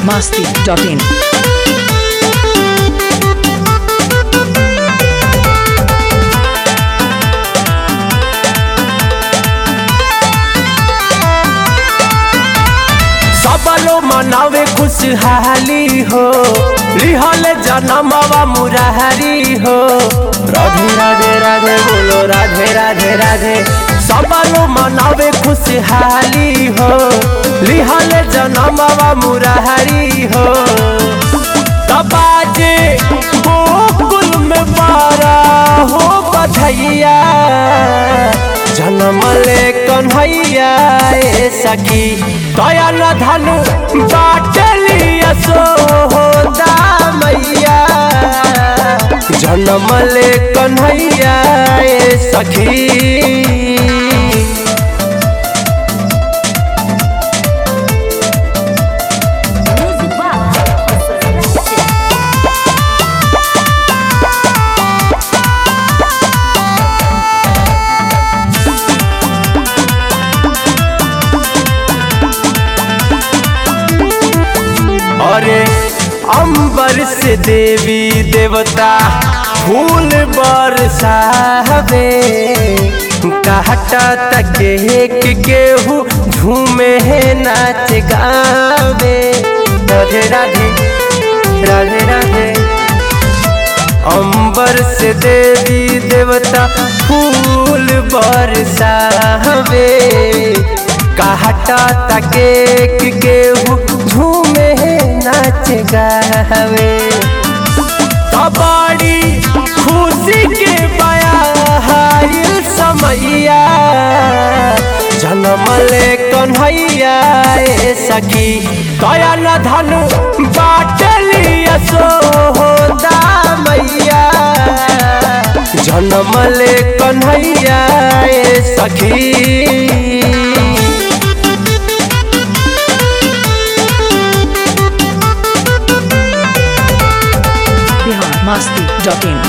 masti.in. सबलो मनावे खुशहाली हो लिहल जनमवा मुरारी हो राधे राधे राधे बोलो राधे राधे राधे सबलो मनावे खुशहाली हो लिहल जनमवा मुरारी हो तबाजे गोकुल में बारा हो बधैया जन्म ले कन्हैया ए सखी दया न धनु बाटली असो हो मैया जन्म ले कन्हैया ए सखी अरे अंबर से देवी देवता फूल बरसावे कहता तके कि केहू झूमे नाच गावे राधे राधे राधे राधे अंबर से देवी देवता फूल बरसावे कहता तके कि केहू झूमे नाच गावे कबाड़ी खुशी के बयाहिल समैया जन्म ले कन्हैया ए सखी दया न धनु बाटली असो हो मैया जन्म ले कन्हैया ए सखी Bihar masti.in.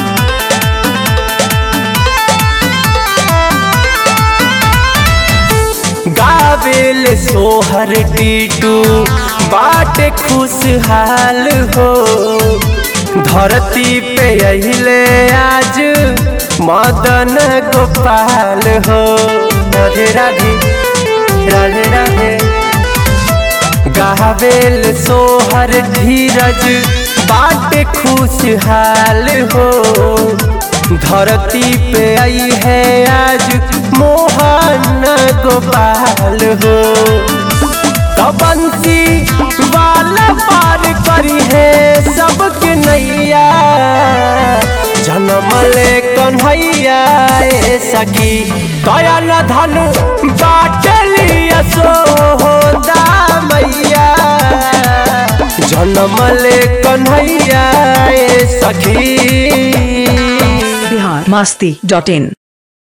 गावेल सोहर टीटू बाट खुशहाल हो धरती पे अहिले आज मदन गोपाल हो राधे राधे राधे राधे गावेल सोहर धीरज बाट खुशहाल हो धरती पे आई है आज मोहन गोपाल हो तबंसी वाला पार करी है सबके नैया जन्म ले कन्हैया ए सखी दया न धनु बाटली असो हो मैया जन्म ले कन्हैया ए सखी Bihar masti.in.